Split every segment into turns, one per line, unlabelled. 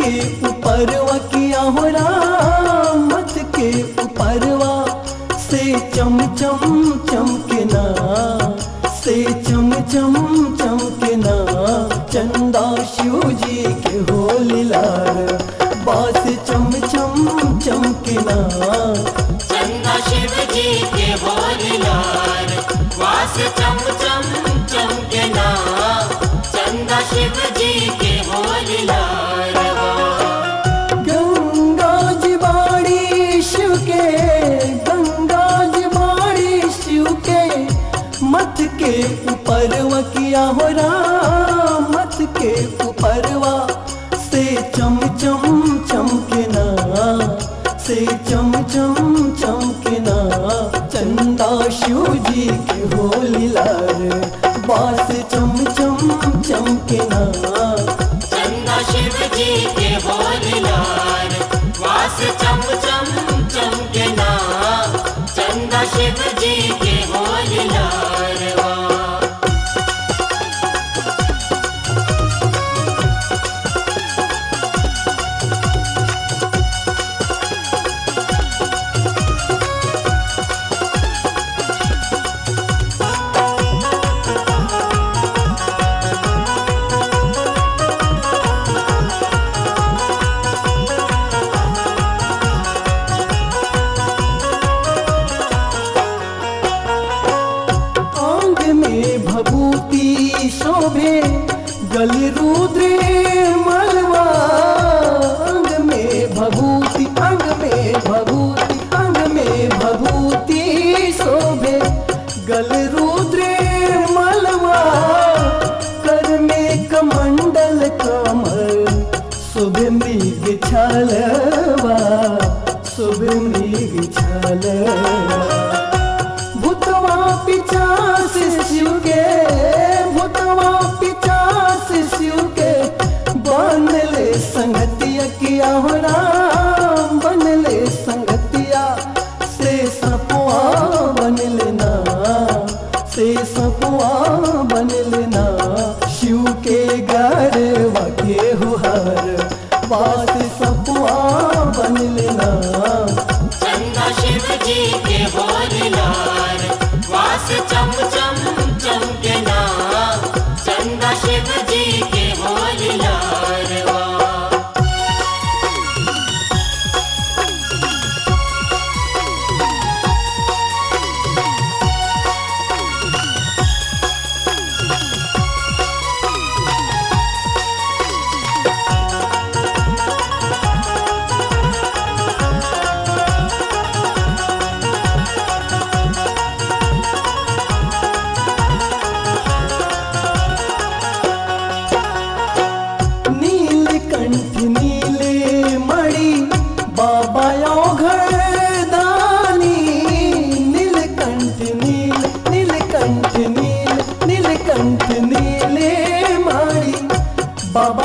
के ऊपरवा किया हो राम मत के ऊपरवा से चम चम चमकना से चम चम चमकना चंदा शिव जी के होली लाल बास चम चम चमकना
चंदा शिव जी के बोलिलार वास चम चम चमकना चंदा शिव जी के बोलिलार
गंगा जी बाड़ी शिव के गंगा जी बाड़ी शिव के मत के ऊपरवा किया हो राम मत के ऊपरवा से चम चम चमकना से चम चम चमकना चंदा शिव जी के होली लाल बास चम चम चमकना
चंदा शिव जी के बोलिलार वास चम चम चमकना चंदा शिव जी के बोलिलार
अंग में भभूति शोभे गल रुद्र मलवा अंग में भभूति अंग में भभूति अंग में भभूति शोभे गल रुद्र मलवा कर में कमंडल कमल शुभ मृग छलवा शुभ मृग छलवा भूतवा पिचास शिव के भूतवा पिचास शिव के बनले संगतिया किया हो राम बनले संगतिया से सपुआ बनले ना से सपुआ बनले ना शिव के गरवा के हुहर बास सपुआ बनले ना
चंदा शिव जी के बोलिलार वास चम चम चमकना चंदा शिव जी के बोलिलार
नीलकंठ नीले मणि बाबा घरदानी नीलकंठ नील नीलकंठ नील नीलकंठ नीले मणि बाबा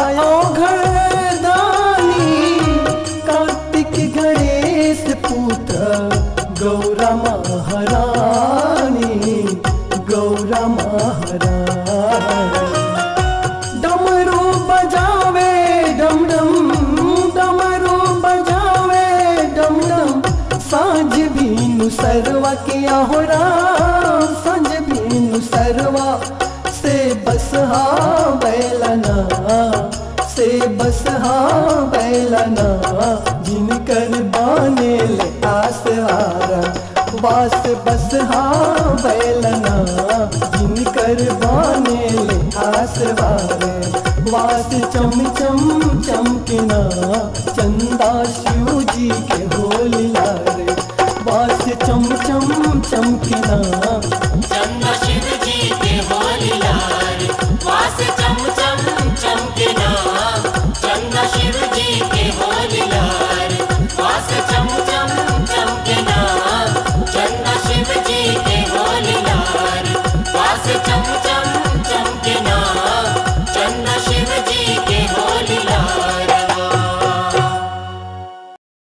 घरदानी कार्तिक गणेश पुत्र गौरा महारानी गौरा महारानी डमरू बजावे डम डम डमरू बजावे डम डम सांझ बीनु सरवा किया हो राम सांझ बीनु सरवा से बस हा बैलना से बस हा बैलना जिनकर बाने ले आसहारा बास बस हा बैलना जिनकर बाने ले आसवारे वास चम चम चमकना चंदा शिव जी के